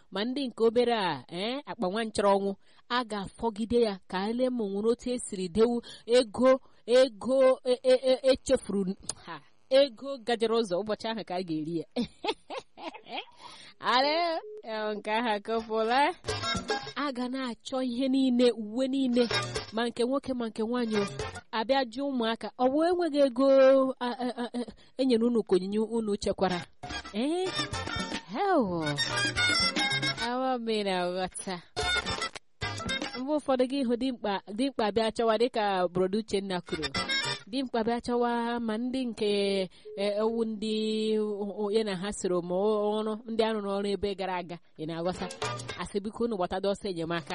ma ndị nke obere a ee akpa nwa nchọrọ ọnwụ a ga-afọgide ya ka ele ma nwere otu esiri dewu ego ego echefuru ha ego gajere ụzọ ụbọchị ahụ ka a ga-eri ya ara nke ahụ akọpụla a ga na-achọ ihe niile uwe niile ma nke nwoke ma nke nwaanyị abịa jụ ụmụaka ọ bụ enweghị ego enyere unu ka onyinye unu chekwara ee awa mere ghọta mgbe ụfọdụ gị hụ dimkpa bịa chọwa dịka brodo uchenna kwuru dimkpa bịa chọwa ma ndị nke ewu ndị onye na ha soro ma ọrụ ndị arụrụ ọrụ ebe gara aga ị na-aghọta asị biko unu gbọtado ọsọ enyemaka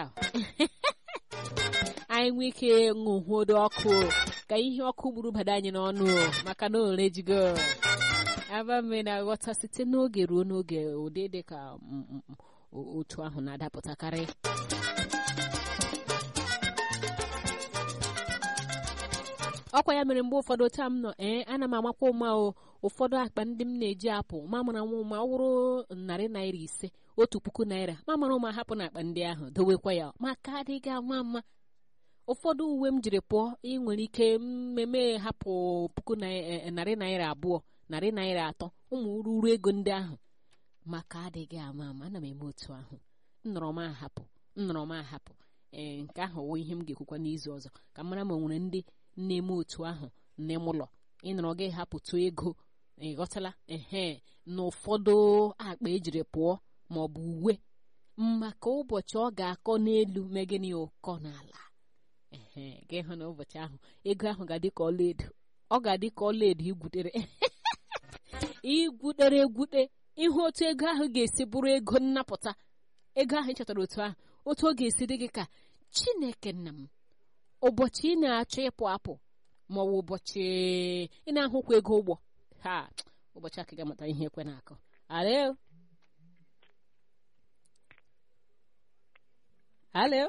anyị nwee ike ṅụhuodo ọkụ ka ihe ọkụ gburu bada anyị n'ọnụ maka na ore jigo abame na-aghọta site n'oge ruo n'oge ụdị dị ka otu ahụ na-adapụtakarị ọkwa ya mere mgbe ụfọdụ taa m nọ ee ana m amakwa ụma o ụfọdụ akpa ndị m na-eji apụ ma mara nwa ụma ọ wụrụ narị naira ise otu puku naira ma mara ụma hapụ na akpa ndị ahụ dowekwa ya maka adịghị ama mma ụfọdụ uwe m jiri pụọ ị nwere ike mmemme hapụ puku narị naira abụọ narị naira atọ ụmụ ururu ego ndị ahụ maka adịghị ama ama ana m eme otu ahụ nnọrọ m ahapụ nnọrọ m ahapụ ee nke ahụ wụ ihe m ga-ekwukwa n'izu ọzọ ka m mara ma nwere ndị na-eme otu ahụ nne m ụlọ ịnọrọ gị hapụtụ ego ịghọtala ehe na ụfọdụ akpa ejiri pụọ ma ọ bụ uwe maka ụbọchị ọ ga-akọ n'elu megịnị ụkọ n'ala ehe gị hụ na ụbọchị ahụ ego ahụ ga-adị ka ọlaedo ọ ga-adị ka ọlaedo igwutere igwutere egwute ịhụ otu ego ahụ ga-esi bụrụ ego nnapụta ego ahụ ịchọtara otu ahụ otu ọ ga-esi dị gị ka chineke nna m ụbọchị ị na-achọ ịpụ apụ ma ọ bụ ụbọchị ị na-ahụkwa ego ụgbọ ha ụbọchị aka ga-amata ihe ekwe na-akọ alo alo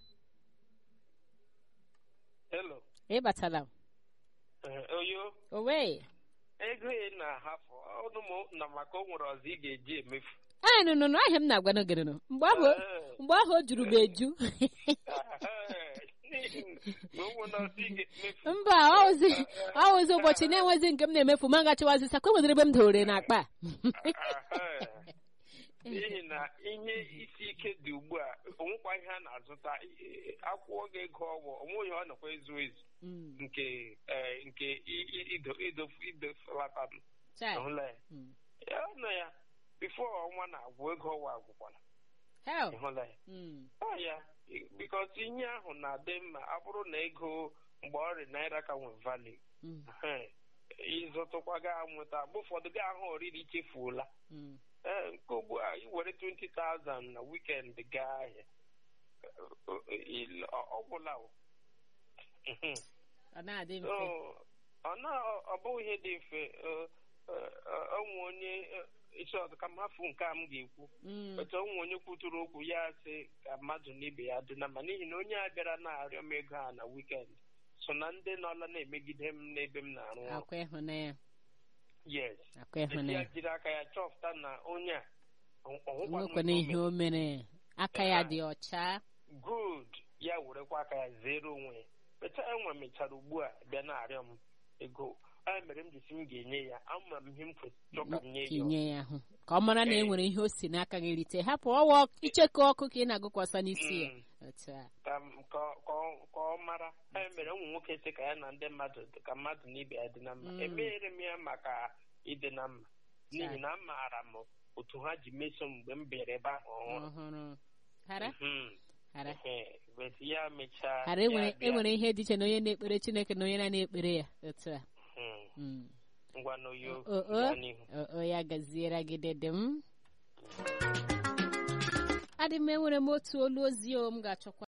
Hello. ị batala Oyo. owe Ego ị na-ahafụ ọnụ m na maka o nwere ọzọ ị ga-eji emefu. anyị nụnụ nụ ahịa m na-agwa n'ogere nụ mgbe ahụ mgbe ahụ o juru m eju mba ọwụzi ụbọchị na-enwezi nke m na-emefu ma gachiwazi sakwa nwedịrị ebe m dowere n'akpa n'ihi na ihe isi ike dị ugbu a onwekwa ihe a na-azụta akwụkwọ gị ego ọgwụ onweghị ọ nọkwa ezu ezu nke nke idofulata hụla ya ya nọ ya bifo ọnwa na-agwụ ego ọgwụ agwụkwala ịhụla ya ọ ya bikos ihe ahụ na-adị mma ọ bụrụ na ego mgbe ọrịa naira ka nwe vali ịzụtụkwa ga nweta mgbe ụfọdụ gị ahụ oriri ichefuola ee nke ugbu a ị were 20,000 na weekend gaa ahịa ọ gwụla ọ bụghị ihe dị mfe onwe onye isi ọzọ ka m hafụ nke a m ga-ekwu otu onwe onye kwuturu okwu ya sị ka mmadụ na ibe ya dị na ma n'ihi na onye a bịara na-arịọ m ego a na weekend so na ndị nọla na-emegide m n'ebe m na-arụ ọrụ yes ya jiri aka ya chọpụta na onye a onwekwana ihe o mere aka ya dị ọcha good ya werekwa aka ya zere onwe ya mechaa enwe mechara ugbu a bịa na-arịọ m ego a mere m jisi m ga-enye ya ama m ihe m kwesịrị ka m nye ya nye ya hụ ka ọ mara na e nwere ihe o si n'aka gị rite hapụ ọwa ichekọ ọkụ ka ị na-agụkwasa n'isi ya ka ọ mara e mere ụmụ nwoke sị ka ya na ndị mmadụ ka mmadụ na ibe ya dị na mma emeghere m ya maka ịdị na mma n'ihi na amaara m otu ha ji meso mgbe m bịara ebe ahụ ọhụrụ ya mechaa enwere ihe dị iche na onye na-ekpere chineke na onye na-ekpere ya otu a ngwa n'oyo o ya gaziere gị dede m adị m enwere m otu olu ozi o m ga-achọkwa